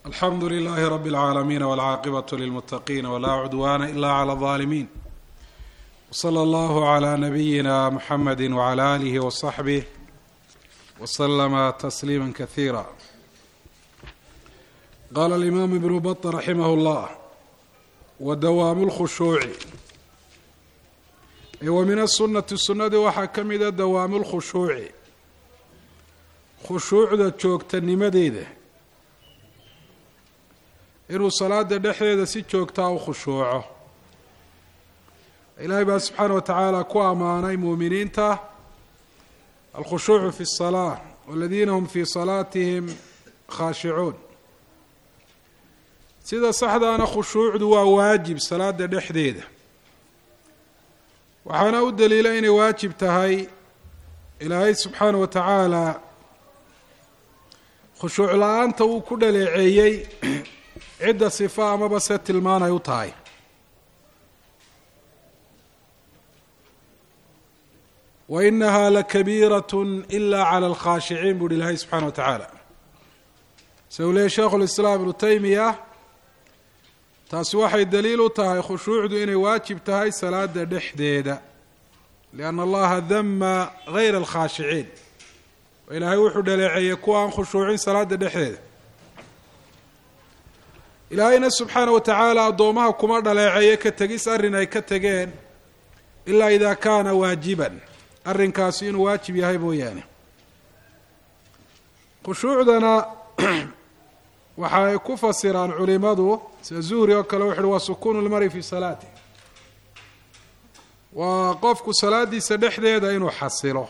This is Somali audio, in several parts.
alxamdu لlh rb العaalamiin wاlcaaqibaة lilmutaqiin wlaa cudwana ila clى الظaalimiin wslى اllah عlى nabiyina mxamedi wعlى alih وصaxbih wslma tasliima kahiira qala اlimam ibn baط raximah اllah wadawaamu اlkhushuuci wa min asunati sunadii waxaa ka mida dawaamu اlkhushuuci khushuucda joogtanimadeeda inuu salaada dhexdeeda si joogtaa u khushuuco ilaahay baa subxaana wa tacaala ku ammaanay muuminiinta alkhushuucu fi الsalaa waladiina hum fii salaatihim khaashicuun sida saxdaana khushuucdu waa waajib salaada dhexdeeda waxaana u daliila inay waajib tahay ilaahay subxaana wa tacaala khushuuc la-aanta uu ku dhaleeceeyey cidda sifa amaba se tilmaanay u tahay wa inaha lakabiirat ila clى اlkhaashiciin buuhi ilaahay subxana wa tacaala se uu leeyay sheikhu lislaam ibnu taymiya taasi waxay daliil u tahay khushuucdu inay waajib tahay salaada dhexdeeda lianna allaha dama gayra alkhaashiciin ilaahay wuxuu dhaleeceeyey kuwa aan khushuucin salaada dhexdeeda ilaahayna subxaana wa tacaala addoomaha kuma dhaleeceeyo ka tegis arrin ay ka tegeen ilaa ida kaana waajiban arrinkaasi inuu waajib yahay mooyaane khushuucdana waxa ay ku fasiraan culimadu sida zuhri oo kale wuxu uhi waa sukuunu lmari fi salaati waa qofku salaadiisa dhexdeeda inuu xasilo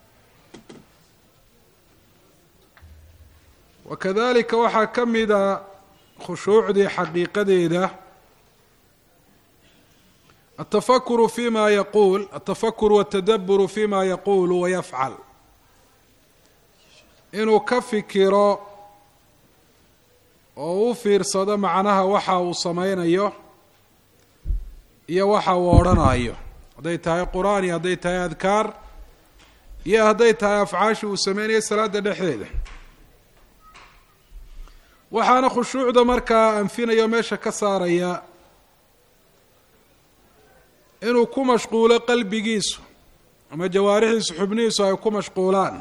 wa kadalika waxaa ka mida khushuucdii xaqiiqadeeda altafakuru fi ma yaquul altafakuru watadaburu fi ma yaquulu wayafcal inuu ka fikiro oo u fiirsado macnaha waxa uu sameynayo iyo waxa uu odhanayo hadday tahay qur-aan iyo hadday tahay adkaar iyo hadday tahay afcaashi uu sameynayo salaada dhexdeeda waxaana khushuucda markaa anfinaya o meesha ka saaraya inuu ku mashquulo qalbigiisu ama jawaarixiisu xubnihiisu ay ku mashquulaan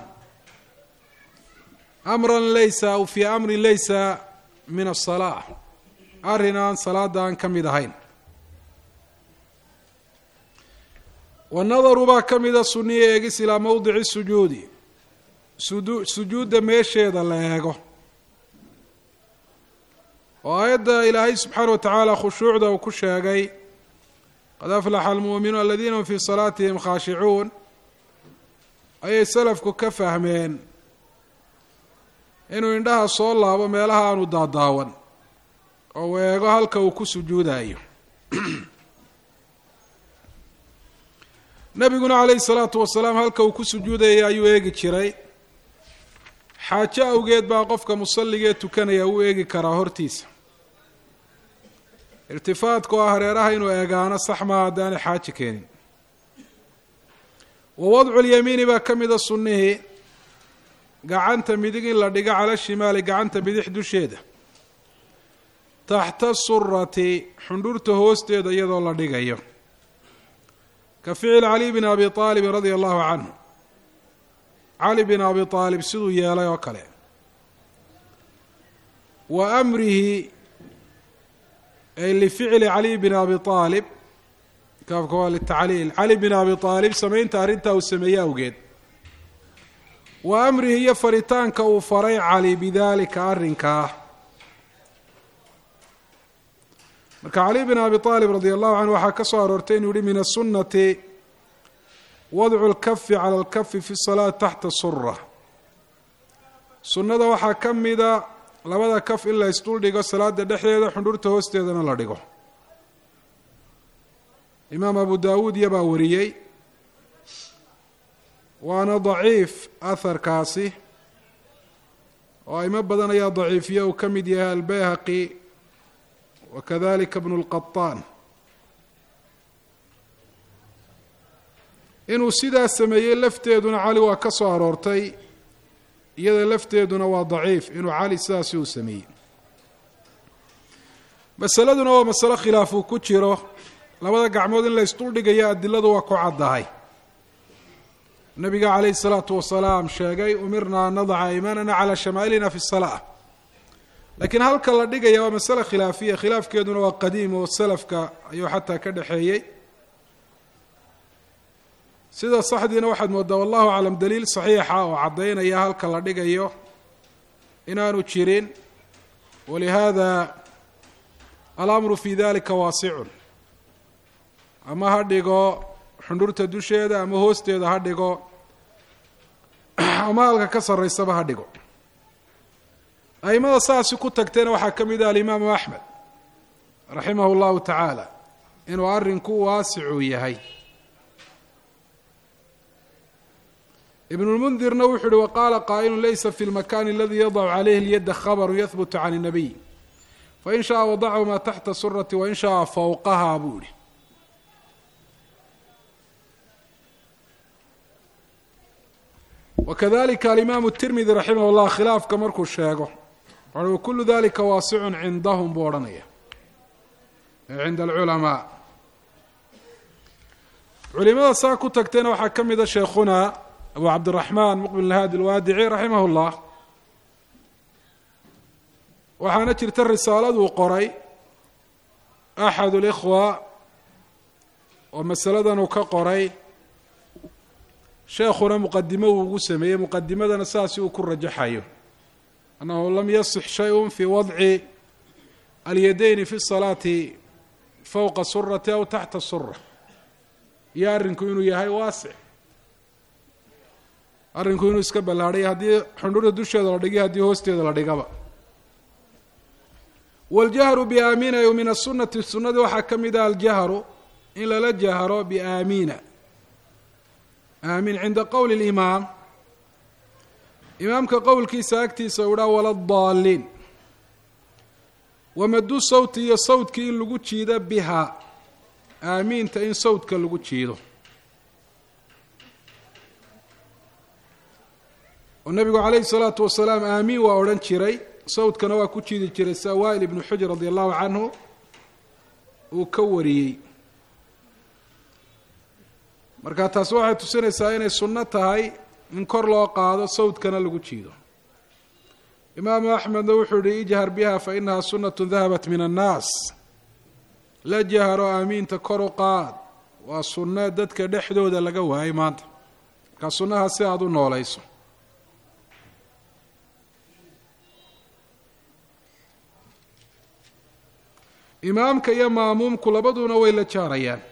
amran laysa aw fii amrin laysa min asalaa arrin aan salaada aan ka mid ahayn wanadaru baa ka mida suniya eegis ilaa mowdici sujuudi sudu sujuudda meesheeda la eego oo aayadda ilaahay subxaana wa tacaala khushuucda uu ku sheegay qad aflaxa almuuminuun aladiina hum fii salaatihim khaashicuun ayay salafku ka fahmeen inuu indhaha soo laabo meelaha aanu daadaawan oo uu eego halka uu ku sujuudayo nebiguna calayhi salaatu wasalaam halka uu ku sujuudayay ayuu eegi jiray xaajo awgeed baa qofka musalligee tukanaya u eegi karaa hortiisa irtifaadka oo ah hareeraha inuu eegaano sax maa haddaanay xaajo keenin wa wadcu lyamiini baa ka mida sunnihii gacanta midig in la dhigo cala shimaali gacanta bidix dusheeda taxta surati xundhurta hoosteeda iyadoo la dhigayo ka ficil cali bn abi aalibin radia allahu canhu cali bin abi aalib siduu yeelay oo kale wa amrihi ay lificli cali bin abi aalib kaafka waa litacliil cali bin abi aalib samaynta arrintaa uu sameeye awgeed wa amrihi iyo faritaanka uu faray cali bidalika arrinkaa marka cali bin abi aalib radia allahu canhu waxaa ka soo aroortay inuu yihi min asunati wadcu lkafi cala alkafi fi salaati taxta sura sunnada waxaa ka mida labada kaf in la isdul dhigo salaada dhexdeeda xundhurta hoosteedana la dhigo imaam abu daawuud iyabaa wariyey waana daciif aharkaasi oo aimo badan ayaa daciifiye uu ka mid yahay albayhaqi wa kadalika bnu lqaطaan inuu sidaa sameeyey lafteeduna cali waa ka soo aroortay iyada lafteeduna waa daciif inuu cali sidaasi uu sameeyey masaladuna waa masalo khilaaf uu ku jiro labada gacmood in la isduldhigayo adiladu waa ku caddahay nabiga calayhi salaatu wasalaam sheegay umirna an nadaca imaanana calaa shamaa'ilina fi salaa laakiin halka la dhigaya waa masale khilaafiya khilaafkeeduna waa qadiim oo salafka ayuu xataa ka dhexeeyey sida saxdiina waxaad moodaa wallahu aclam daliil saxiixa oo caddaynaya halka la dhigayo inaanu jirin walihada alamru fi dalika waasicun ama ha dhigo xundhurta dusheeda ama hoosteeda ha dhigo ama halka ka sarraysaba ha dhigo aimada saasi ku tagtayna waxaa ka mid ah alimaamu axmed raximahu llahu tacaala inuu arrinku waasicuu yahay ibn lmundirna wuxu uhi waqaala qaa'ilu laysa fi lmakani aladi yadacu calayhi lyadda khabaru yahbutu can الnabiy fain shaءa wadachu ma taxta surati wain shaءa fowqaha buu yihi wakadalika alimaamu tirmidi raximah اllah khilaafka markuu sheego wuxu wakulu dalika waasicun cindahum buu odhanaya cinda alculamaa culimada saa ku tagtayna waxaa ka mida sheekhuna abu cabdiraxmaan muqbil haadi alwaadici raximah اllah waxaana jirta risaaladuu qoray axad اlikhwa oo masaladan uu ka qoray sheekhuna muqadimo uu ugu sameeyey muqadimadana saasi uu ku rajaxayo annahu lam yasix shay-un fi wadci alyadayni fi salaati fowqa surati aw taxta sura iyo arrinku inuu yahay waasic arrinku inuu iska ballaadhay haddii xundhurda dusheeda la dhigiyo haddii hoosteeda la dhigaba waljahru biaamina y min asunati sunadii waxaa ka mid ah aljahru in lala jahro biaamina aamin cinda qowli اlimaam imaamka qowlkiisa agtiisa u dhaa wala daaliin wamadu sawti iyo sawdkii in lagu jiido biha aamiinta in sawdka lagu jiido oo nabigu calayhi الsalaatu wasalaam aamiin waa odhan jiray sawdkana waa ku jiidi jiray sia waa'il ibnu xujr radi allahu canhu uu ka wariyey marka taasi waxay tusinaysaa inay sunno tahay in kor loo qaado sawdkana lagu jiido imaamu axmedna wuxuu yihi ijhar biha fa inaha sunatu dahabat min annaas la jahro aamiinta kor u qaad waa sunno dadka dhexdooda laga waayay maanta markaa sunnaha si aada u noolayso imaamka iyo maamuumku labaduna way la jaarayaan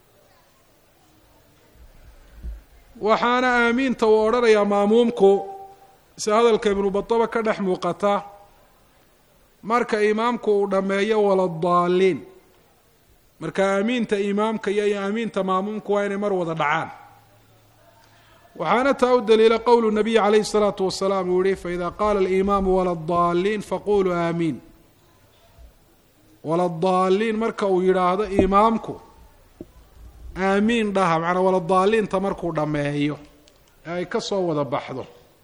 waxaana aamiinta uu odhanayaa maamuumku si hadalka ibnu badaba ka dhex muuqata marka imaamku uu dhammeeyo waladaaliin marka aamiinta imaamka iyo aamiinta maamuumku waa inay mar wada dhacaan waxaana taa u daliila qowlu nabiyi calayhi الsalaatu wasalaam uu yihi faida qaala alimaamu waladaaliin faquluu aamiin waladaaliin marka uu yidhaahdo imaamku aamiin dhaha macnaa waladaaliinta markuu dhammeeyo ee ay ka soo wada baxdo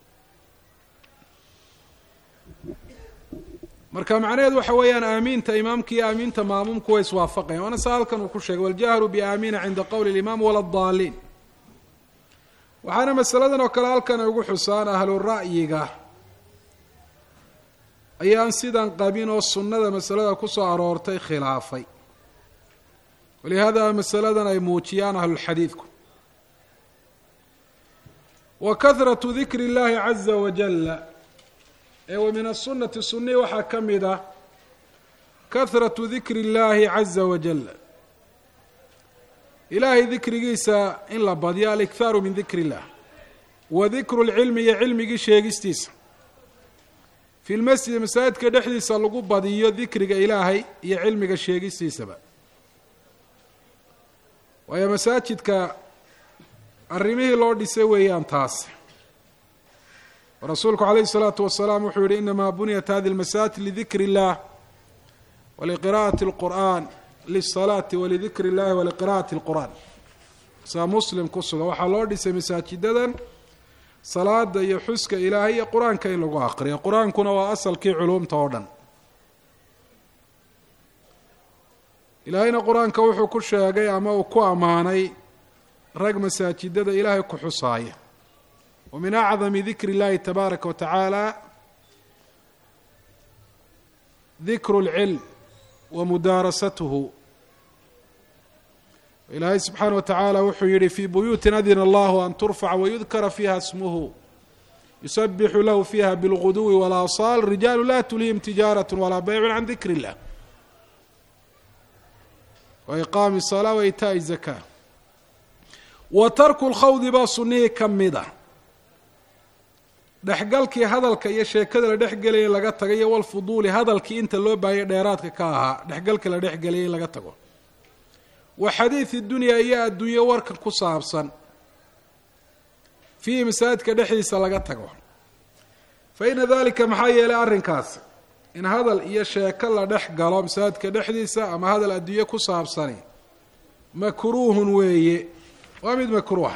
marka macnaheedu waxa weeyaan aamiinta imaamka iyo aamiinta maamuumku way iswaafaqayan waana sa halkan uu ku sheegay waljahru biaamiina cinda qowli اlimaam waladaaliin waxaana masaladan oo kale halkan ay ugu xusaan ahlu ra'yiga ayaan sidan qabin oo sunnada masalada ku soo aroortay khilaafay walihaada masaladan ay muujiyaan ahlulxadiidku wa kahratu dikri اllahi caza wajala ee wa min asunati sunnihi waxaa ka mid ah kahratu dikri اllahi caza wajala ilaahay dikrigiisa in la badyo alikhaaru min dikri اllah wa dikru اlcilmi iyo cilmigii sheegistiisa fi lmasjidi masaajidka dhexdiisa lagu badiyo dikriga ilaahay iyo cilmiga sheegistiisaba waayo masaajidka arrimihii loo dhisay weeyaan taas rasuulku calayhi الsalaatu wasalaam wuxuu yihi inamaa buniyat hadi اlmasaajid lidikri اllah waliqira'ati اlqur'an lisalaati walidikri اllahi waliqira'ati اlqur'an saa muslim ku sugan waxaa loo dhisay masaajidadan salaada iyo xuska ilaahay iyo qur-aanka in lagu aqriyo qur-aankuna waa asalkii culuumta oo dhan ilaahayna qur-aanka wuxuu ku sheegay ama uu ku ammaanay rag masaajidada ilaahay ku xusaaya wa min acdami dikri اllahi tabaaraka wa tacaala dikru اlcilm wa mudaarasatuhu ilaahay subxaana wa tacaala wuxuu yihi fii buyuutin adina allahu an turfaca wayudkara fiiha smuhu yusabixu lahu fiiha bilguduwi walaasaal rijaalu la tulihim tijaaraة walaa baycu can dikri اllah wa iqaami الsalaa wa itaaءi الzaka wa tarku lkhawdi baa sunnihii ka mid a dhexgalkii hadalka iyo sheekada la dhexgelaya in laga tago iyo walfuduuli hadalkii inta loo baahaya dheeraadka ka ahaa dhexgalka la dhexgelaya in laga tago wa xadiidi dunyaa iyo adduunyo warka ku saabsan fiihi masaajidka dhexdiisa laga tago fa ina dalika maxaa yeelay arrinkaas in hadal iyo sheeko la dhex galo masaajidka dhexdiisa ama hadal adduunyo ku saabsani makruuhun weeye waa mid makruuha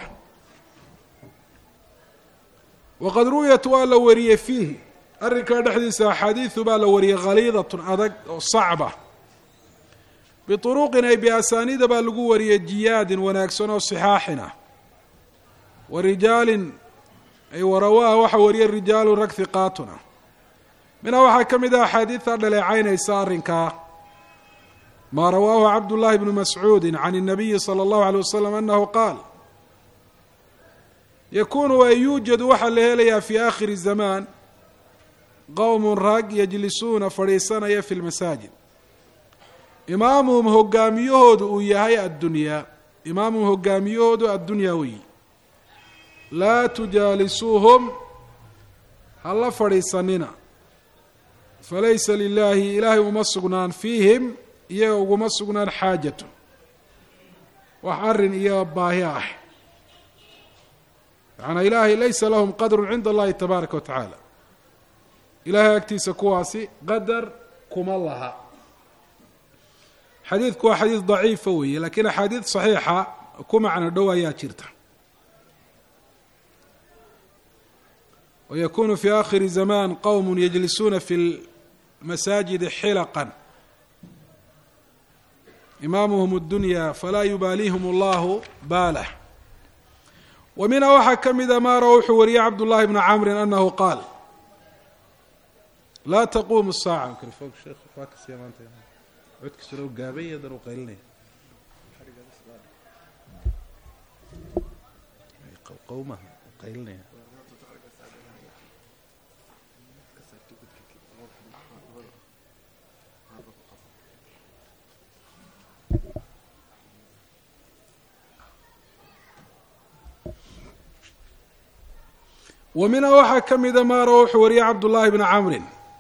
waqad ru'yat waa la wariyey fiihi arrinkaa dhexdiisa axaadiidu baa la wariyey khaliidatun adag oo sacba biuruqin ay biasaaniida baa lagu wariyey jiyaadin wanaagsan oo sixaaxin ah wa rijaalin ay warawaaha waxaa wariyey rijaalu rag hiqaatun ah minhaa waxaa ka mid ah axaadiidta dhaleecaynaysa arrinkaa maa rawaahu cabdullaahi bnu mascuudi can الnabiyi salى اllahu alيه wasalam anahu qaal yakunu ay yuujadu waxaa la helayaa fi aakhiri zamaan qowm rag yajlisuuna fadhiisanaya fi lmasaajid imaamuhum hogaamiyahoodu uu yahay addunyaa imaamuhum hogaamiyahoodu addunyaa weyi laa tujaalisuuhum hala fadhiisanina falaysa lilaahi ilaahay uma sugnaan fiihim iyaga uguma sugnaan xaajatu wax arrin iyo baahi ah macanaa ilaahay laysa lahum qadrun cinda allahi tabaaraka wa tacaala ilaahay agtiisa kuwaasi qadar kuma laha xadiidku waa xadiid daciifa weeye lakiin axaadiid saxiixa ku macno dhow ayaa jirta wayakunu fi aakhiri zamaan qowm yajlisuuna fi lmasaajidi xilaqan imaamuhum اdunya falaa yubaaliihum allahu baalah wa minha waxaa ka mida maara wuxuu wariyey cabd llahi bnu camri anahu qaal laa taquumu saaca wa minha waxaa ka mida maara wuxuu wariyey cabd llahi bnu camri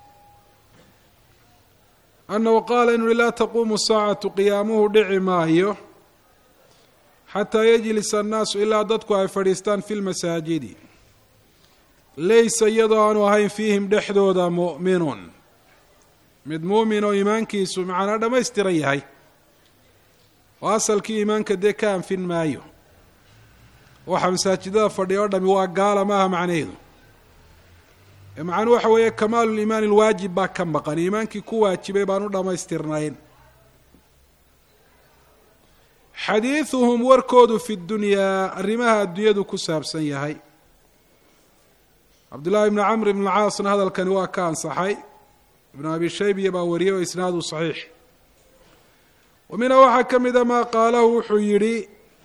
annahu qaala inu laa taquumu saacatu qiyaamuhu dhici maayo xataa yajlisa annaasu ilaa dadku ay fadhiistaan fi lmasaajidi laysa iyadoo aanu ahayn fiihim dhexdooda mu'minun mid muumin oo iimaankiisu macnaa dhammaystiran yahay oo asalkii iimaanka dee ka anfin maayo waxa masaajidada fadhiya o dhami waa gaala maaha macnaheedu macnuu waxa weeye kamaalu liimaan ilwaajib baa ka maqan iimaankii ku waajibay baan u dhammaystirnayn xadiiduhum warkoodu fi dunyaa arrimaha adduunyadu ku saabsan yahay cabdullaahi ibnu camr ibn caasna hadalkani waa ka ansaxay ibnu abi shaybiya baa wariyay oo isnaadu saxiix wa minha waxaa ka mida maa qaalahu wuxuu yidhi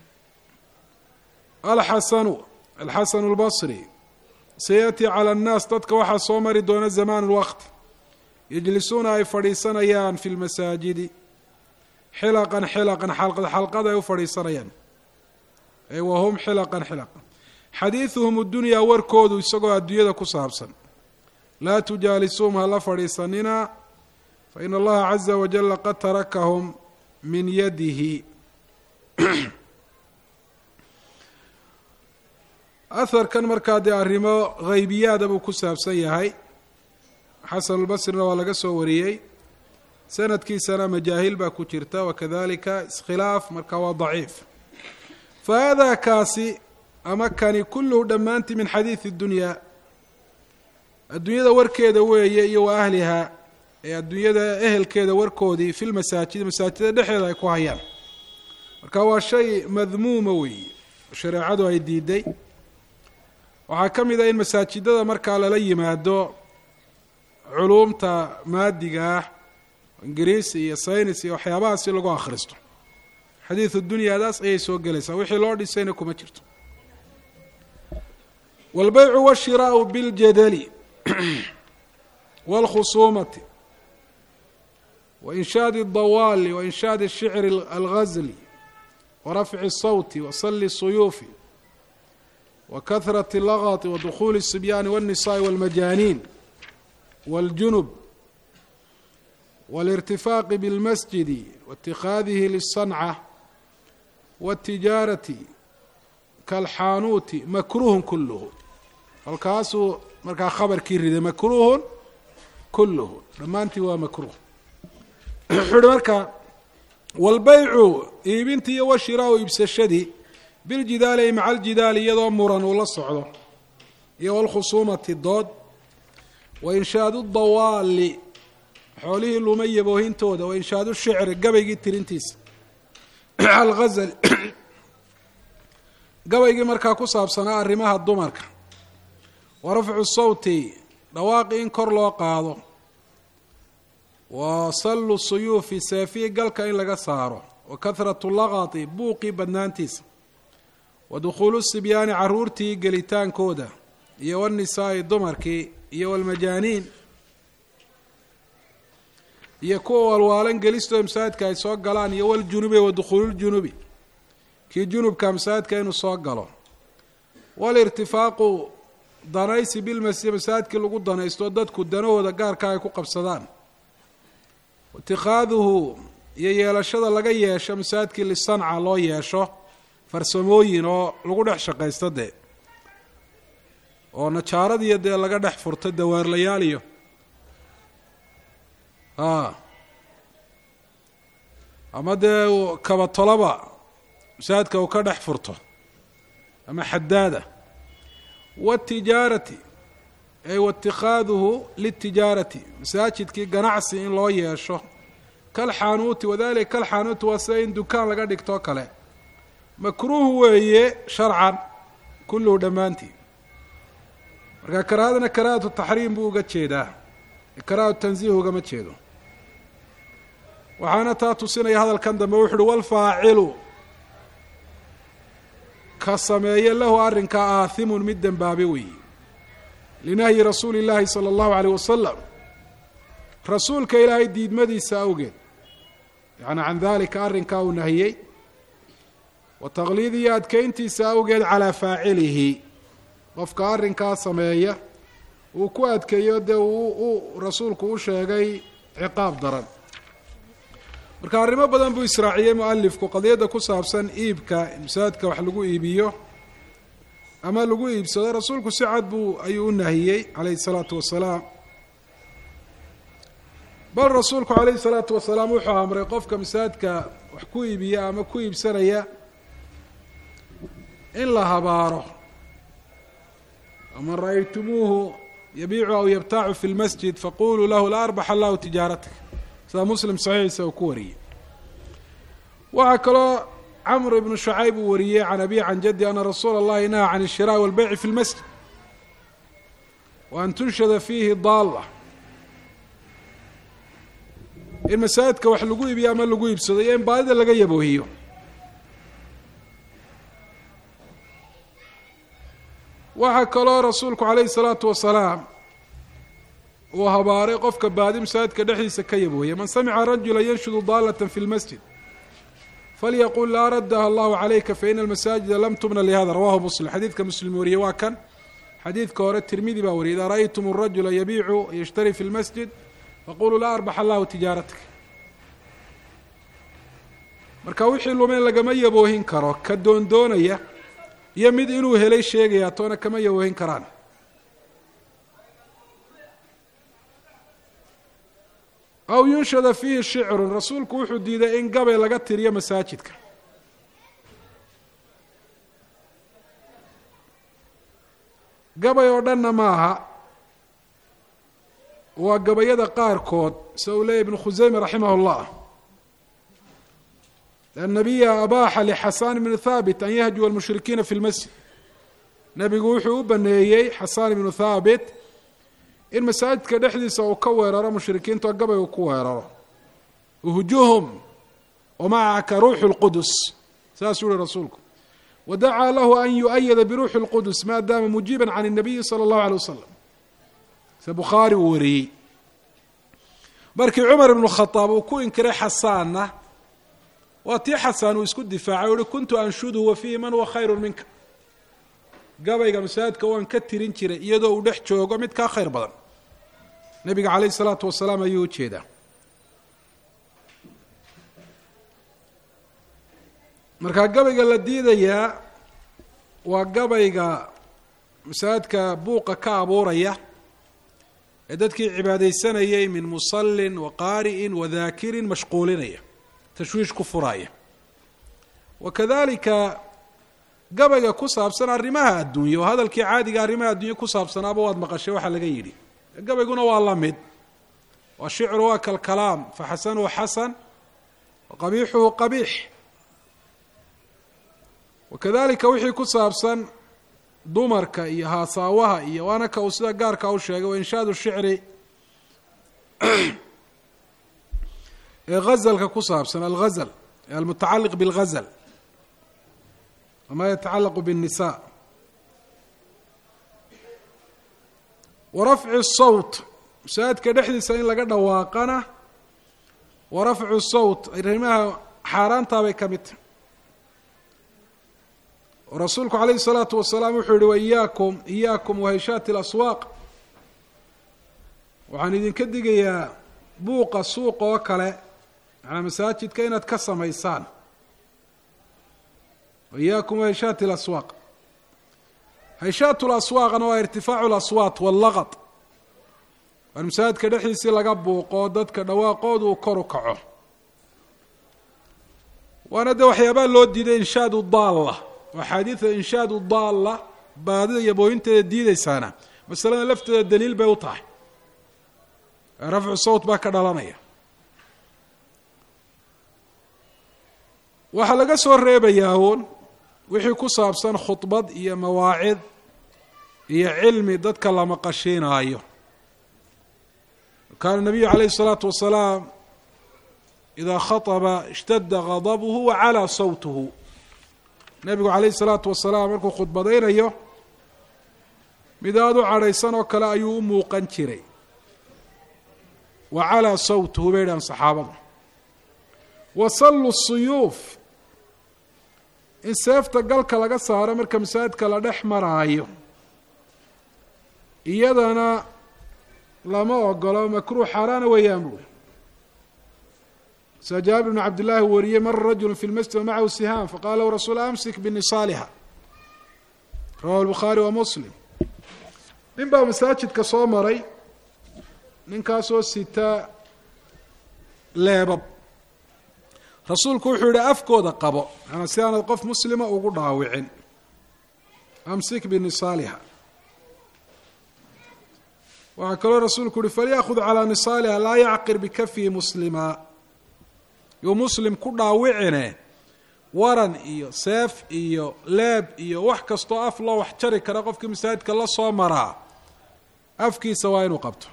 alxasanu alxasanu اlbasri sayaأtii calى اnnaas dadka waxaa soo mari doona zamaan اlwaqt yajlisuuna ay fadhiisanayaan fi lmasaajidi xilaqan xilaqan xalqad xalqad ay u fadhiisanayaan ay wahum xilaqan xilaqan xadiiduhum اdunyaa warkoodu isagoo adduunyada ku saabsan laa tujaalisuum hala fadhiisanina faina allaha caza wajala qad tarakahum min yadihi aharkan markaa dee arrimo haybiyaada buu ku saabsan yahay xasanulbasrina waa laga soo wariyey sanadkiisana majaahil baa ku jirta wakadalika iskhilaaf markaa waa daciif fa haadaa kaasi ama kani kulluhu dhammaantii min xadiidi dunyaa adduunyada warkeeda weeye iyo wa ahlihaa ee adduunyada ehelkeeda warkoodii fi lmasaajid masaajida dhexeeda ay ku hayaan marka waa shay madmuuma weeye shareecadu ay diiday waxaa ka mid ah in masaajidada markaa lala yimaado culuumta maadiga ah ingiriisi iyo saynis iyo waxyaabahaasi lagu akhristo xadiidu dunyadaas ayay soo gelaysaa wixii loo dhisayna kuma jirto wاlbaycu wاshiraau biاljadali wاlkhusuumati waإnshaadi الdawaali waإnshaadi الshicri algazli warafci الsawti wasali الsuyuufi wakahraة اlagط wadukuli الsibyaani wالnisaءi wاlmajaaniin wاljunub wاlاrtifaaqi bاlmasjidi waاtikhaadihi liلصancة wاtijaarati kalxaanuuti makruuhun kuluhu halkaasuu markaa khabarkii riday makruuhun kuluhu dhammaantii waa makruuh wuxuu uhi marka walbaycu iibintii iyo washiraau iibsashadii biljidaali ay maca aljidaali iyadoo muran uu la socdo iyo walkhusuumati dood wa inshaadu dawaali xoolihii luma yaboohintooda wa inshaadu shicri gabaygii tirintiisa alghazal gabaygii markaa ku saabsanaa arrimaha dumarka wa rafcu sawti dhawaaqi in kor loo qaado wa sallu suyuufi seefii galka in laga saaro wa kahratu laqati buuqii badnaantiisa wa dukhuulu sibyaani caruurtii gelitaankooda iyo wanisaa'i dumarkii iyo walmajaaniin iyo kuwa walwaalan gelistooda masaajidka ay soo galaan iyo waljunubi wa dukhuululjunubi kii junubka masaajidka inuu soo galo walirtifaaqu danaysi bilmasjid masaajidkii lagu danaysto dadku danahooda gaarka ay ku qabsadaan itikaaduhu iyo yeelashada laga yeesho masaajidkii lisanca loo yeesho farsamooyin oo lagu dhex shaqaysto dee oo najaaradiyo dee laga dhex furto dawaarlayaal iyo a ama dee kabatoloba masaajidka uu ka dhex furto ama xadaada watijaarati ay waاtikaaduhu litijaarati masaajidkii ganacsi in loo yeesho kalxaanuuti wadalika kalxaanuuti waa sida in dukaan laga dhigtoo kale makruuh weeye sharcan kulluhu dhammaantii marka karaahadana karaahatu taxriim buu uga jeedaa karaahatu tanziih ugama jeedo waxaana taa tusinaya hadalkan dambe wuxu uhi walfaacilu ka sameeye lahu arrinkaa aathimun mid dembaabe weeye linahyi rasuuli illaahi sala allahu aleyh wasalam rasuulka ilaahay diidmadiisa awgeed yacni can dalika arrinkaa uu nahiyey wa taqliidihi adkeyntiisa awgeed calaa faacilihi qofka arrinkaa sameeya uu ku adkeeyo dee uu rasuulku u sheegay ciqaab daran marka arrimo badan buu israaciyey mualifku qadiyadda ku saabsan iibka masaajidka wax lagu iibiyo ama lagu iibsado rasuulku si cad buu ayuu u nahiyey calayhi salaatu wasalaam bal rasuulku calayhi salaatu wasalaam wuxuu amray qofka masaajidka wax ku iibiya ama ku iibsanaya in la habaaro man ra'aytumuuhu yabiicu aw yabtaacu fi lmasjid faquluu lahu la arbax allahu tijaaratak sida muslim saxiixiisa uu ku wariyey waxaa kaloo camr ibnu shacayb uu wariyey can abi can jaddi ana rasuula اllahi naha can الshiraaءi walbeyci fi اlmasjid wa an tunshada fiihi daalla in masaajidka wax lagu iibiyo ama lagu iibsado iyo in baadida laga yaboohiyo waxaa kaloo rasuulku calayhi الsalaatu wasalaam uu habaaray qofka baadi masaajidka dhexdiisa ka yabooya man samica rajula yanshudu daalata fi lmasjid falyaqul laa raddaha allahu calayka faina almasaajida lam tubna lihada rawahu muslim xadiidka muslim wariyey waa kan xadiidka hore tirmidi baa wariyay idaa ra'aytum rajula yabiicu yashtari fi lmasjid faquluu laa arbax allahu tijaaratak marka wixii lumeen lagama yaboohin karo ka doondoonaya iyo mid inuu helay sheegaya toona kama yaboohin karaan aw yunshada fiihi shicrun rasuulku wuxuu diiday in gabay laga tiriyo masaajidka gabay oo dhanna ma aha waa gabayada qaarkood sida uu leeyay ibnu khuseyme raximah اllah الnabiya abaaxa lxasan bn thaabit an yahjuwa اlmushrikiina fi اlmasjid nebigu wuxuu u baneeyey xasan ibnu thaabit in masaajidka dhexdiisa uu ka weeraro mushrikiintao gabaygu ku weeraro uhjuhum wamacaka ruuxu اlqudus saasuu yihi rasuulku wadacaa lahu an yuؤyada biruuxi اlqudus maadaama mujiiba can الnabiyi salى اllahu alيه wasalam se bukhaari uu wariyey markii cumar ibnu khadaab uu ku inkiray xasaanna waa tii xasaan uu isku difaacay o uhi kuntu anshuduhu wa fiihi man huwa khayru minka gabayga masaajidka waan ka tirin jiray iyadoo uu dhex joogo mid kaa khayr badan nebiga calayhi salaatu wasalaam ayuu ujeedaa markaa gabayga la diidayaa waa gabayga masaajidka buuqa ka abuuraya ee dadkii cibaadaysanayay min musallin wa qaari'in wa daakirin mashquulinaya tashwiish ku furaaya wa kadalika gabayga ku saabsan arrimaha adduunye oo hadalkii caadiga arrimaha adduunye ku saabsanaaba waad maqashay waxaa laga yidhi gabayguna waa la mid wa shicru waa kalkalaam fa xasanuhu xasan wa qabiixuhu qabiix wa kadalika wixii ku saabsan dumarka iyo haasaawaha iyo waana ka uu sida gaarka u sheegay wa inshaadu shicri ee gazalka ku saabsan algazal ee almutacaliq bilgazal wama yatacalaqu biالnisa wa rafcu sawt masaajidka dhexdiisa in laga dhawaaqana wa rafcu sawt arrimaha xaaraantaabay ka mid tahy rasuulku calayhi الsalaatu wasalaam wuxuu yihi waiyaakum iyaakum wahayshaati اlaswaaq waxaan idinka digayaa buuqa suuq oo kale macnaa masaajidka inaad ka samaysaan waiyaakum wahayshaati اlaswaaq hayshaat laswaaqna waa irtifaacu laswaat wاllaqad waan masaajidka dhexdiisii laga buuqo dadka dhawaaqoodu uu kor u kaco waana de waxyaabaa loo diiday inshaadu daalla axaadiida inshaadu daalla baadida iyo booyinteeda diideysaana masalada lafteeda daliil bay u tahay rafcu sawt baa ka dhalanaya waxaa laga soo reebayaa uun wixii ku saabsan khudbad iyo mawaacid iyo cilmi dadka la maqashiinaayo kaana nabiyu calayhi الsalaatu wasalaam idaa khaطba اshtada غadabhu wacalaa sawtuhu nebigu calayhi الsalaatu wasalaam markuu khudbadaynayo mid aada u cadhaysan oo kale ayuu u muuqan jiray wa calaa sawtuhu bay dhahan saxaabada wa sallu suyuuf in seefta galka laga saaro marka masaajidka la dhex maraayo iyadana lama ogolo makruuh xaaraana weeyaan buuri sa jaabir bn cabd llaahi wariyey mara rajulu fi lmasjid wa macahu sihaam faqala lahu rasuul amsik binisaaliha rawahu lbukhaari wa muslim nin baa masaajidka soo maray ninkaasoo sita leebab rasuulku wuxuu yihi afkooda qabo maanaa si aanad qof muslima ugu dhaawicin amsik binisaaliha waxaa kaloo rasuulku uhi falyaأkhud calىa nisaaliha laa yacqir bikafihi muslima yuu muslim ku dhaawicine waran iyo seef iyo leeb iyo wax kastoo af loo wax jari kara qofkii masaajidka la soo maraa afkiisa waa inuu qabto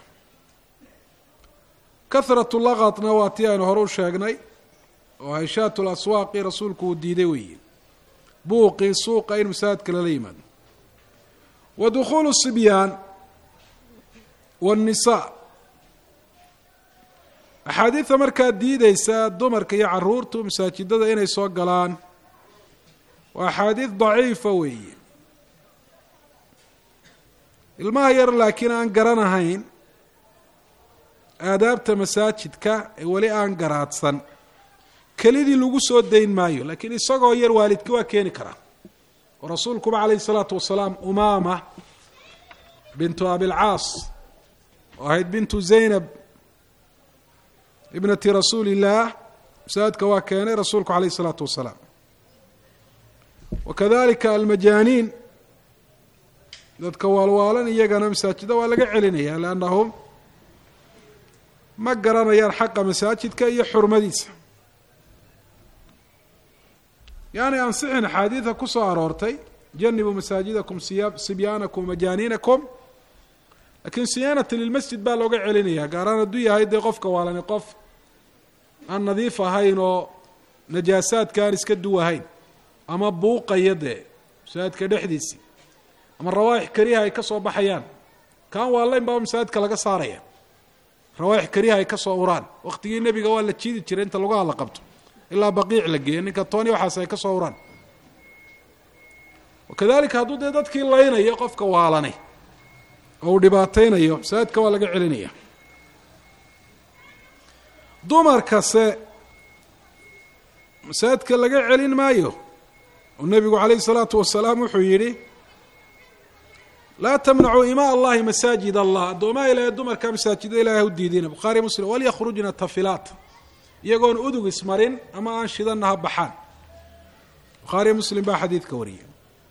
kahratu laqadna waa tii aynu hore u sheegnay oo hayshaat laswaaqi rasuulku uu diiday weeye buuqii suuqa in masaajidka lala yimaado wa dukhuulu sibyaan wاnnisaa axaadiidta markaa diideysa dumarka iyo caruurtu masaajidada inay soo galaan waa axaadiid daciifa weeye ilmaha yar laakiin aan garanahayn aadaabta masaajidka ee weli aan garaadsan kelidii lagu soo dayn maayo laakiin isagoo yar waalidki waa keeni karaa oo rasuulkuba calayhi الsalaatu wasalaam umaama bintu abilcaas oo ahayd bintu zaynab ibnati rasuuli illaah masaajidka waa keenay rasuulku calayh الsalaatu wasalaam wa kadalika almajaaniin dadka waalwaalan iyagana masaajida waa laga celinaya liannahum ma garanayaan xaqa masaajidka iyo xurmadiisa yaani ansixin axaadiida ku soo aroortay janibuu masaajidakum siya sibyaanakum majaaniinakum laakiin siyaanata lilmasjid baa looga celinaya gaaraan hadduu yahay dee qofka waalani qof aan nadiif ahayn oo najaasaadka aan iska duwahayn ama buuqaya dee masaajidka dhexdiisii ama rawaaix kariha ay ka soo baxayaan kaan waalayn baa masaajidka laga saaraya rawaaix kariha ay ka soo uraan waqtigii nebiga waa la jiidi jiray inta lagu hadla qabto ilaa baqiic la geeyo ninka tooni waxaas ay ka soo uraan wakadalika hadduu dee dadkii laynayo qofka waalanay oo uu dhibaateynayo masaajidka waa laga celinaya dumarkase masaajidka laga celin maayo oo nebigu calayhi salaatu wasalaam wuxuu yidhi laa tamnacuu imaa allahi masaajid allah addoomaha ilahay dumarka masaajida ilahay u diidina bukhaari muslim walyakrujna tafilaat iyagoon udug ismarin ama aan shidanna ha baxaan bukhaari muslim baa xadiidka wariyay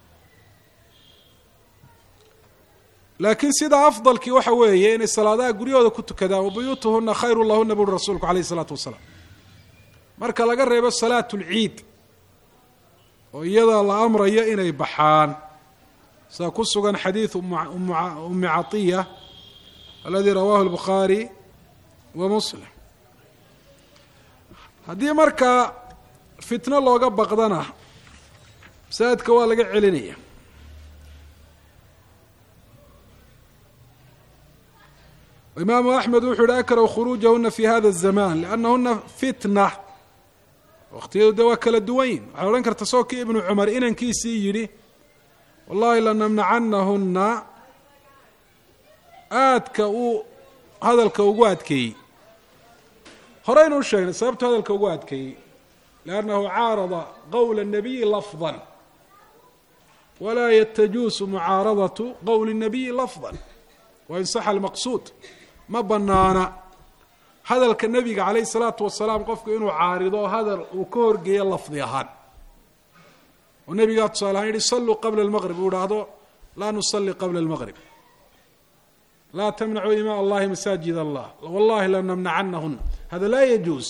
laakiin sida afdalkii waxa weeye inay salaadaha guryahooda ku tukadaan wabuyuutuhuna khayru lahuna buri rasuulku alayh isalaatu wasalaam marka laga reebo salaat lciid oo iyada la amrayo inay baxaan sida ku sugan xadiid umi catiya aladii rawahu lbukhaari wa muslim haddii markaa fitno looga baqdana masaajidka waa laga celinaya imaamu axmed wuxuu yihi akrahu khuruujahuna fi hada الzaman liannahuna fitna waqtiyadu dee waa kala duwan yihin waxay odhan karta soo kii ibnu cumar inankiisii yidhi wallahi lanamnacanahuna aadka uu hadalka ugu adkeeyey horeynu u sheegnay sababtu hadalka ugu adkeeyey liannahu caarada qowla الnabiyi lafظa walaa yatajuusu mucaaradatu qowli الnabiyi lafظa wain saxa almaqsuud ma banaana hadalka nebiga calayh salaatu wasalaam qofku inuu caarido hadal uu ka horgeeyo lafdi ahaan oo nebigaa tusaale ahaan yihi saluu qabla almaqrib uu idhaahdo laa nusalli qabla almaqrib laa tamnacuu imaa allahi masaajid allah wallahi lanamnacanahuna hada laa yajuus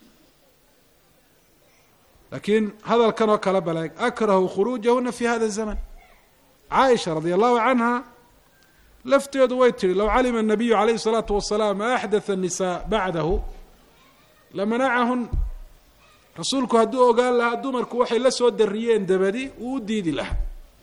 laakiin hadalkan oo kale baleeg akrahu khuruujahuna fi hada zaman caaisha radia allahu canha lafteedu way tihi low calima الnabiyu calayh الsalaatu wasalaam ma axdatha الnisaa bacdahu lamanacahun rasuulku hadduu ogaan lahaa dumarku waxay la soo dariyeen dabadi uu u diidi lahaa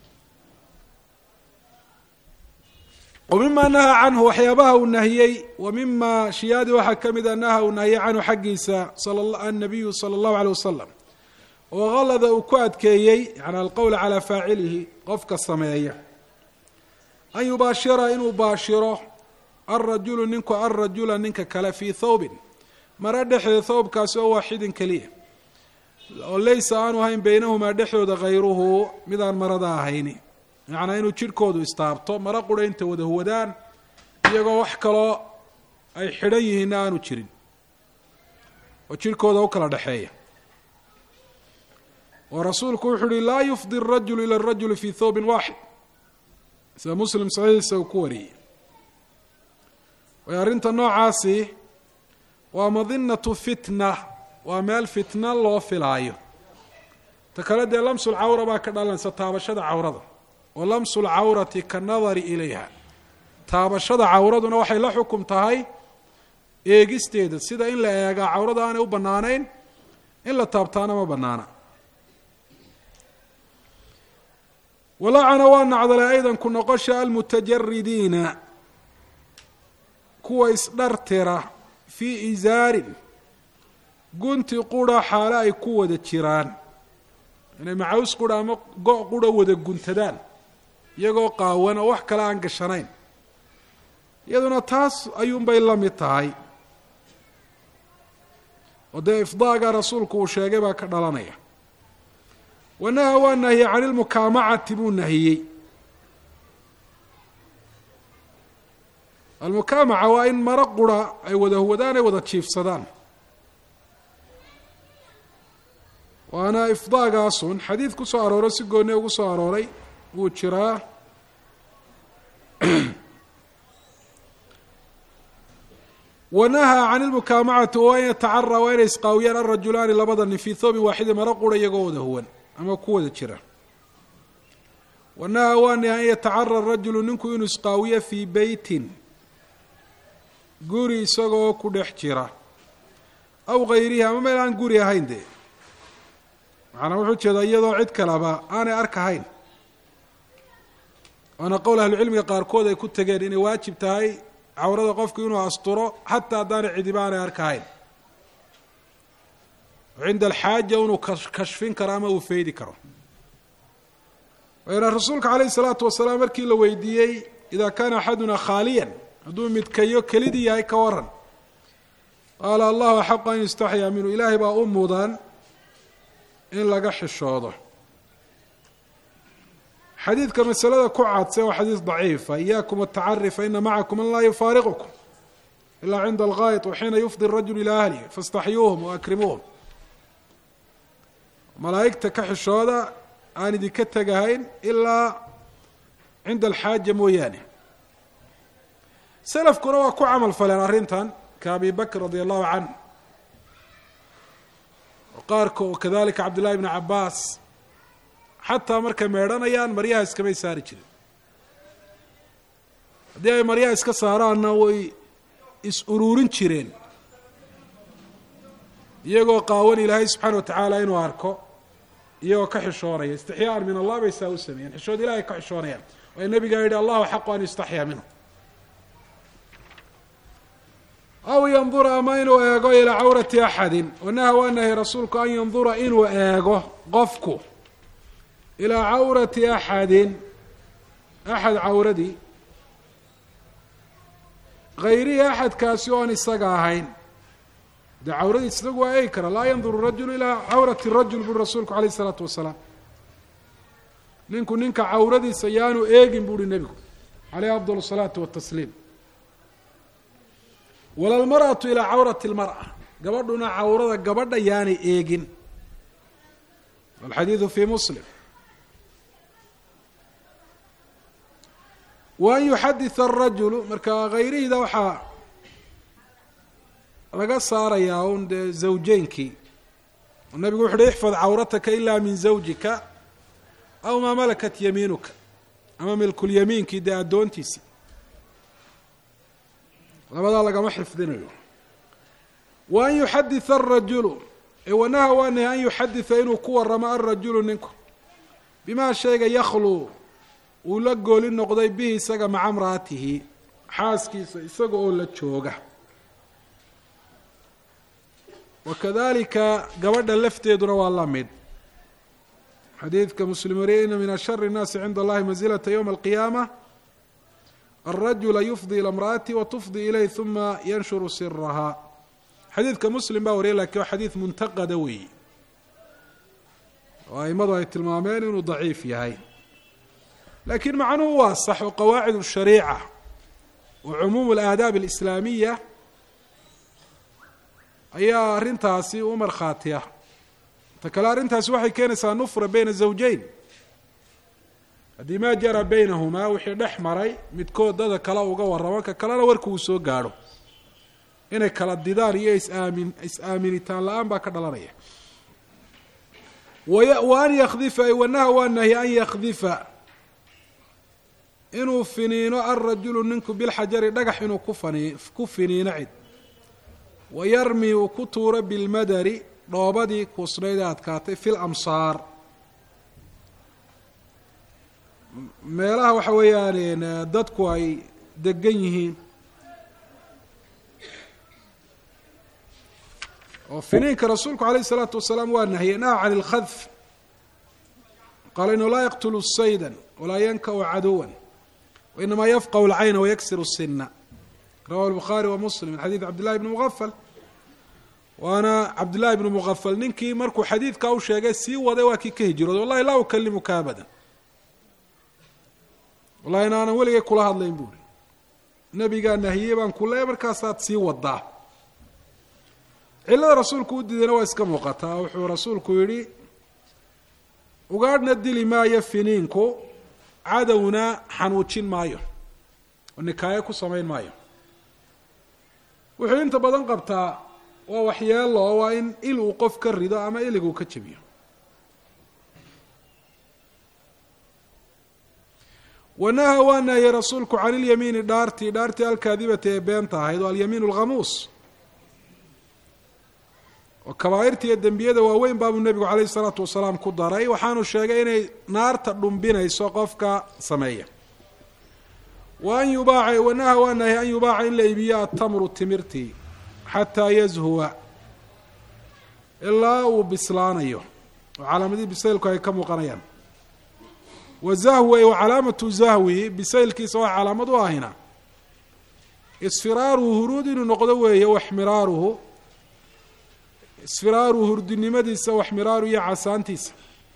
wa mima nahaa canhu waxyaabaha uu nahiyey wa mima shiyaadi waxaa ka mida naha uu nahiyey canhu xaggiisa annabiyu salى اllahu alيه wasalam oo halada uu ku adkeeyey yani alqowla calaa faacilihi qofka sameeya an yubaashira inuu baashiro alrajulu ninku alrajula ninka kale fii thawbin mara dhexdeeda thawbkaasi oo waaxidin keliya oo laysa aanu ahayn beynahumaa dhexdooda hayruhu midaan marada ahayni macnaa inuu jidhkoodu istaabto mara qura inta wada huwadaan iyagoo wax kaloo ay xidhan yihiinna aanu jirin oo jidhkooda u kala dhexeeya oo rasuulku wuxuu uhi laa yufdi الrajulu ilى الrajuli fi thawbin waaxid sida muslim saxiixiisa uu ku wariyey way arrinta noocaasi waa madinatu fitna waa meel fitna loo filaayo ta kale dee lamsul cawra baa ka dhalanaysa taabashada cawrada wa lamsu lcawrati kanadari ilayha taabashada cawraduna waxay la xukum tahay eegisteeda sida in la eegaa cawrada aanay u bannaanayn in la taabtaana ma bannaana walacana waa nacdalay aydan ku noqosha almutajaridiina kuwa isdhartira fii isaarin gunti qura xaale ay ku wada jiraan inay macaws qura ama go' qura wada guntadaan iyagoo qaawan oo wax kale aan gashanayn iyaduna taas ayuunbay la mid tahay oo dee ifdaaga rasuulku uu sheegay baa ka dhalanaya wanaha waa nahiyey can ilmukaamacati buu nahiyey almukaamaca waa in maro qura ay wada huwadaan ay wada jiifsadaan waana ifdaagaasun xadiid ku soo arooray si gooni ugu soo arooray wuu jiraa wanahaa can ilmukaamacati wa an yatacara waa inay isqaawiyaan alrajulaani labada nin fii thoobin waaxidin maro qura iyagoo wada huwan ama ku wada jira wanahaa waani an yatacara rajulu ninku inuu isqaawiyo fii beytin guri isagoo ku dhex jira aw gayrihi ama meel aan guri ahayn dee macnaa wuxuu jeedaa iyadoo cid kaleba aanay arkahayn waana qowl ahlucilmiga qaarkood ay ku tegeen inay waajib tahay cawrada qofku inuu asturo xataa haddaanay cidiba aanay arkahayn cinda alxaaja inuu kashfin karo ama uu feydi karo wayna rasuulka calayhi salaatu wasalaam markii la weydiiyey idaa kaana axaduna khaaliyan hadduu midkayo kelidii yahay ka waran qaala allahu axaqu an yustaxyaa minhu ilaahay baa u mudan in laga xishoodo xadiidka masalada ku cadse waa xadiis daciifa iyaakum atacari faina macakum man laa yufaariqukum ilaa cinda algaayط waxiina yufdi الrajul ilaa ahlihi faاstaxyuuhum waakrimuuhum malaa'igta ka xishooda aan idinka tegahayn ilaa cinda alxaaja mooyaane selafkuna waa ku camal faleen arrintan ka abi bakr radi allahu canh qaarka oo kadalika cabdillahi bni cabaas xataa markay meedhanayaan maryaha iskamay saari jirin haddii ay maryaha iska saaraanna way is uruurin jireen iyagoo qaawan ilaahay subxaana watacaala inuu arko iyagoo ka xishoonaya istixyaaan min allah bay saa u sameeyeen xishood ilahay ka xishoonayaan waay nabigaa yihi allahu xaqu an yustaxyaa minhu aw yandura ama inuu eego ilaa cawrati axadin wanaha waa nahay rasuulku an yandura inuu eego qofku ilaa cawrati axadin axad cawradii hayrihi axadkaasi oon isaga ahayn dee cawradiis isagu waa eegi kara laa yanduru rajulu ilaa cawrati rajul buri rasuulku alayh isalaatu wasalaam ninku ninka cawradiisa yaanu eegin buuhi nebigu caleyh afdal salaatu watasliim wala lmar'atu ilaa cawrati lmar'a gabadhuna cawrada gabadha yaanay eegin alxadiidu fii muslim wa an yuxaditha arajulu marka hayrihida waxaa laga saarayaa un dee zawjeynkii nabigu wuxu uhi ixfad cawrataka ila min zawjika aw maa malakat yamiinuka ama milkulyamiinkii dee addoontiisii labadaa lagama xifdinayo wa an yuxaditha arajulu wanaha waa nahy an yuxaditha inuu ku waramo alrajulu ninku bimaa shayga yakhluu uu la gooli noqday bihi isaga maca mraatihi xaaskiisa isaga oo la jooga wakadalika gabadha lafteeduna waa la mid xadiidka muslim wariye ina min ashari الnaasi cinda allahi manzilata ywma alqiyaama alrajula yufdi ila imra'ati watufdi ilayh uma yanshuru siraha xadiidka muslim baa wariyay lakin waa xadiid muntaqada weeyi oo aimadu ay tilmaameen inuu daciif yahay lakiin macnuhu waa sax oo qawaacid الshariica wa cumuum اlaadaab اlislaamiya ayaa arrintaasi u markhaatiya ta kale arrintaasi waxay keenaysaa nufra beyna zawjeyn haddii maa jara beynahumaa wixii dhex maray midkood dada kale uga warramo ka kalena warku uu soo gaadho inay kala didaan iyo isaamin is-aaminitaan la-aan baa ka dhalanaya wa an yakdifa ay wanaha waa nahy an yakdifa inuu finiino alrajulu ninku bilxajari dhagax inuu kufani ku finiino cid wayarmi uu ku tuuro bilmadari dhoobadii kuusnayd ee adkaatay fi lamsaar meelaha waxa weeyaan dadku ay degan yihiin oo finiinka rasuulku alayh الsalaatu wasalaam waa nahye naha can اlkhadf qaala inuu laa yaqtulu sayda walaa yankau caduwa wainamaa yafqahu اlcayna wayaksir الsina rawahu الbukhaari wa muslim min xadiid cabd llahi bni mugafal waana cabdillahi bnu mugafal ninkii markuu xadiidkaa u sheegay sii waday waa kii ka hijrooday wallahi laa ukalimuka abadan wallahi in aanan weligay kula hadlayn buuri nebigaa nahiyey baan ku leeya markaasaad sii wadaa cillada rasuulku u diidayna waa iska muuqataa wuxuu rasuulku yidhi ugaadhna dili maayo finiinku cadowna xanuujin maayo oo nikaayo ku samayn maayo wuxuu inta badan qabtaa waa waxyeelo oo waa in il uu qof ka rido ama ilig uu ka jebiyo wanaha waa nahyey rasuulku can ilyamiini dhaartii dhaartii alkaadibati ee beenta ahayd oo alyamiin alkhamuus oo kabaa'irta iyo dembiyada waaweyn baabuu nebigu calayhi isalaatu wasalaam ku daray waxaanu sheegay inay naarta dhumbinayso qofka sameeya wa an yubaaca wanaha waa nahyey an yubaaca in la iibiyo atamru timirtii xataa yazhuwa ilaa uu bislaanayo oo calaamadihii bisaylku ay ka muuqanayaan wa zahwi wa calaamatu zahwi bisaylkiisa waa calaamad u ahina isfiraaruhu huruud inuu noqdo weeye waxmiraaruhu isfiraaruhu hurdinimadiisa waxmiraaru iyo casaantiisa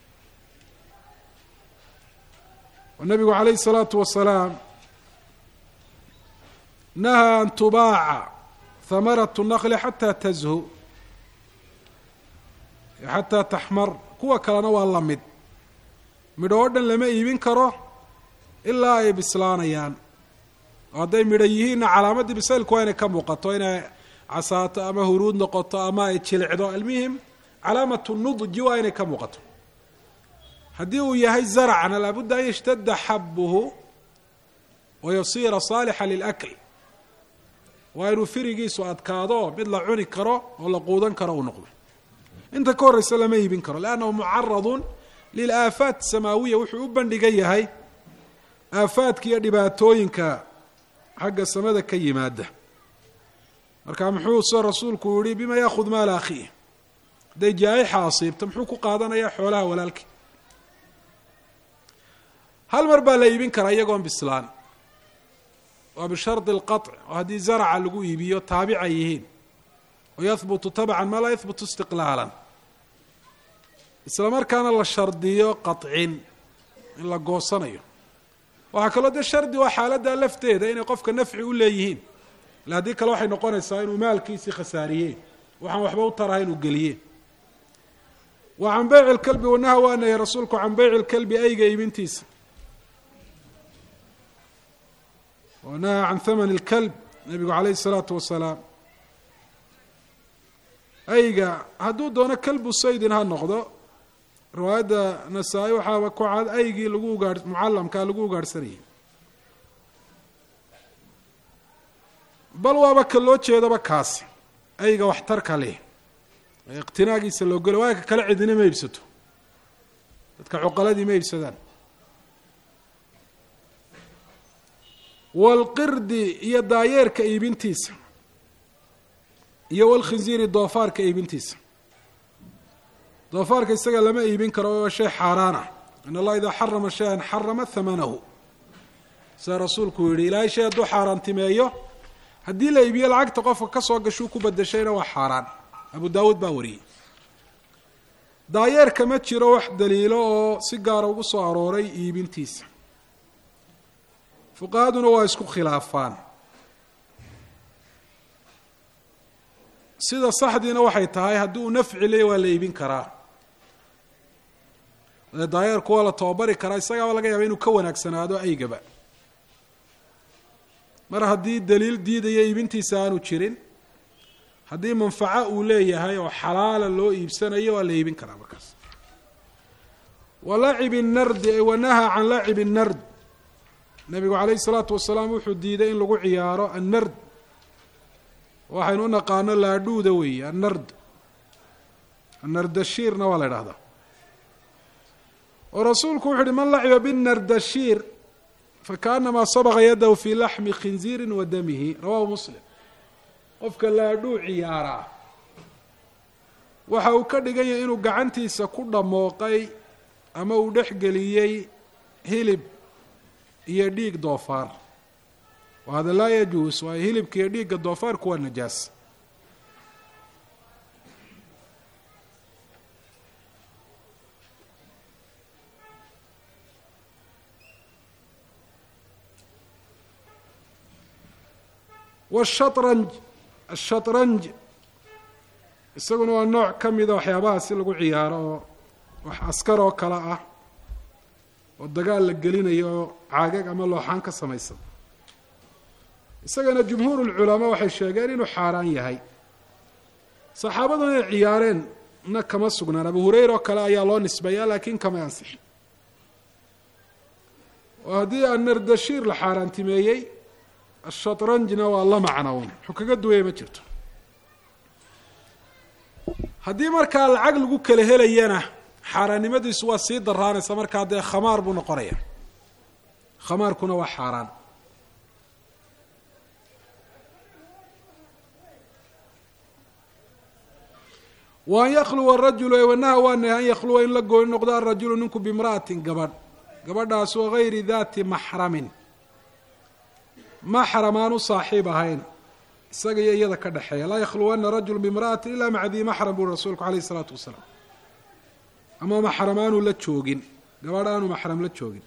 oo nabigu calayhi الsalaatu wasalaam nahaa an tubaaca hamarat الnaqli xataa tazhu xataa taxmar kuwa kalena waa la mid midho oo dhan lama iibin karo ilaa ay bislaanayaan oo hadday midho yihiinna calaamaddii bisaylku waa inay ka muuqato inay casaato ama huruud noqoto ama ay jilicdo almuhim calaamatu nudji waa inay ka muuqato haddii uu yahay zarcna laabudda an yashtada xabuhu wa yasiira saalixa lilakl waa inuu firigiisu adkaado mid la cuni karo oo la quudan karo uu noqdo inta ka horreysa lama iibin karo leannahu mucaradun lilaafaat samaawiya wuxuu u bandhigan yahay aafaadka iyo dhibaatooyinka xagga samada ka yimaada marka muxuu se rasuulku yihi bima yaakhud maala akhiih hadday jaa-ixa asiibto muxuu ku qaadanayaa xoolaha walaalkii hal mar baa la iibin karaa iyagoon bislaan waa bishardi alqaطc oo haddii zaraca lagu iibiyo taabica yihiin oo yahbutu tabcan maa laa yahbutu istiqlaalan isla markaana la shardiyo qacin in la goosanayo waxaa kaloo dee shardi waa xaaladda lafteeda inay qofka nafci u leeyihiin ila haddii kale waxay noqonaysaa inuu maalkiisii khasaariyeen waxaan waxba u taraha inuu geliyeen wa can beyci lkalbi wanaha waa nahey rasuulku can beyci lkalbi ayga iibintiisa wanaha can thamani lkalb nabigu calayhi isalaatu wasalaam ayga hadduu doono kalbu saydin ha noqdo riwaayadda nasaa-i waxaaba ku cad aygii lagu ugaah mucallamkaa lagu ugaadhsanayay bal waaba ka loo jeedaba kaasi ayga waxtarka leh ee iqtinaagiisa loo gelo waa ka kale cidina ma iibsato dadka cuqaladii ma iibsadaan walqirdi iyo daayeerka iibintiisa iyo walkhinziiri doofaarka iibintiisa doofaarka isaga lama iibin karo waa shay xaaraan ah in allah idaa xarama shay-an xarama hamanahu sida rasuulku yihi ilaahay shay hadduu xaaraantimeeyo haddii la iibiyo lacagta qofka ka soo gashuu ku bedeshayna waa xaaraan abu daawuud baa wariyey daayeerka ma jiro wax daliilo oo si gaara ugu soo arooray iibintiisa fuqahaduna waa isku khilaafaan sida saxdiina waxay tahay haddii uu nafci leey waa la iibin karaa dee daayeerku waa la tababari karaa isagaaba laga yaaba inuu ka wanaagsanaado aygaba mar haddii daliil diidaya iibintiisa aanu jirin haddii manfaco uu leeyahay oo xalaala loo iibsanayo waa la iibin karaa markaas wa lacibi nardi ay wanaha can lacibi nard nabigu calayhi isalaatu wasalaam wuxuu diiday in lagu ciyaaro annard waxaynu u naqaano laadhuuda weeye annard annardashiirna waa la idhahdaa oo rasuulku wuxu uhi man laciba binardashiir fakaanamaa sabaqa yadahu fii laxmi khinziirin wa damihi rawahu muslim qofka laadhuu ciyaaraa waxa uu ka dhigan yahay inuu gacantiisa ku dhammooqay ama uu dhex geliyey hilib iyo dhiig doofaar wa hada laa yajuus waayo hilibka iyo dhiigga doofaarku waa najaas washatranj ashatranj isaguna waa nooc ka mida waxyaabaha si lagu ciyaaro oo wax askar oo kale ah oo dagaal la gelinayo oo caagag ama looxaan ka samaysan isagana jumhuur lculamaa waxay sheegeen inuu xaaraan yahay saxaabaduna inay ciyaareen na kama sugnaan abu hureyra oo kale ayaa loo nisbeeya laakiin kama ansixin oo haddii anardashiir la xaaraantimeeyey ashatranjna waa la macnown wuxuu kaga duwaya ma jirto haddii markaa lacag lagu kala helayana xaaraannimadiisu waa sii daraanaysa markaa dee khamaar buu noqonaya khamaarkuna waa xaaraan wa an yakluwa rajulu wanaha waa nahy an yakhluwa in la gooni noqdo arajulu ninku bimra'atin gabadh gabadhaasoo gayri daati maxramin maxram aan u saaxiib ahayn isaga iyo iyada ka dhexeeya laa yakhluwana rajulu bimra'atin ila maca dii maxram buri rasuulku alayh isalaatu wasalaam ama maxram aanu la joogin gabadh aanu maxram la joogin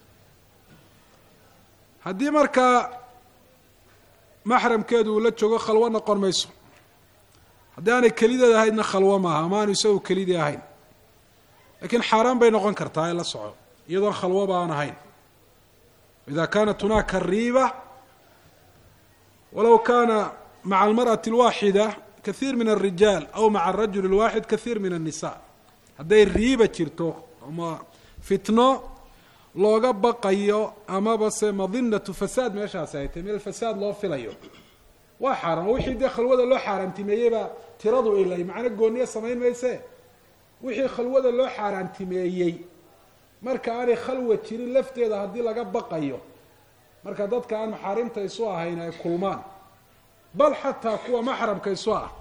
haddii markaa maxramkeedu uu la joogo khalwo noqon mayso haddii aanay kelideed ahaydna khalwo maaha ama aanu isagu kelidii ahayn lakiin xaaraan bay noqon kartaa ee la soco iyadoon khalwoba aan ahayn ida kanat hunaaka riiba walow kana maca almarأaةi اlwaaxida kahiir min الrijaal aw maca الrajul الwaaxid kahiir min الnisa hadday riiba jirto ama fitno looga baqayo amaba se madinatu fasaad meeshaasi ay tahy meel fasaad loo filayo waa xaaraan oo wixii dee khalwada loo xaaraantimeeyeyba tiradu ilay macno gooniya samayn mayse wixii khalwada loo xaaraantimeeyey marka aanay khalwa jirin lafteeda haddii laga baqayo marka dadka aan maxaarimta isu ahayn ay kulmaan bal xataa kuwa maxramka isu ah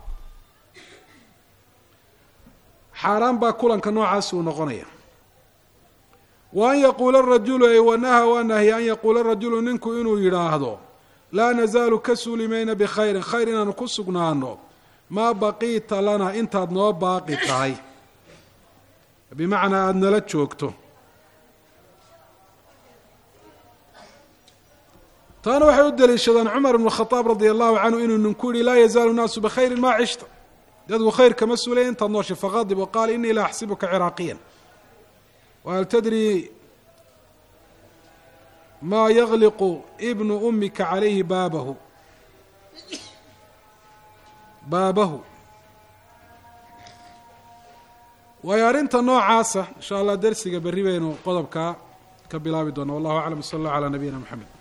xaaraan baa kulanka noocaasi uu noqonaya wa an yaquula rajulu ay wanaha waa nahya an yaquula rajulu ninku inuu yidhaahdo laa nazaalu ka suuli mayna bikhayrin khayr inaanu ku sugnaano maa baqiita lana intaad noo baaqi tahay bimacnaa aada nala joogto taana waxay u daliishadaan cumar ibnu khadaab radia allahu canhu inuu ninku yihi laa yazaalu naasu bikhayrin maa cishta dadku khayr kama suulay intaad nooshay faqadib wa qaala inii la axsibuka ciraaqiyan wahal tadri maa yagliqu ibnu umika calayhi baabahu baabahu waayo arrinta noocaasa insha allah dersiga berri baynu qodobkaa ka bilaabi doona wallahu aclam sala allah calaa nabiyina mxamed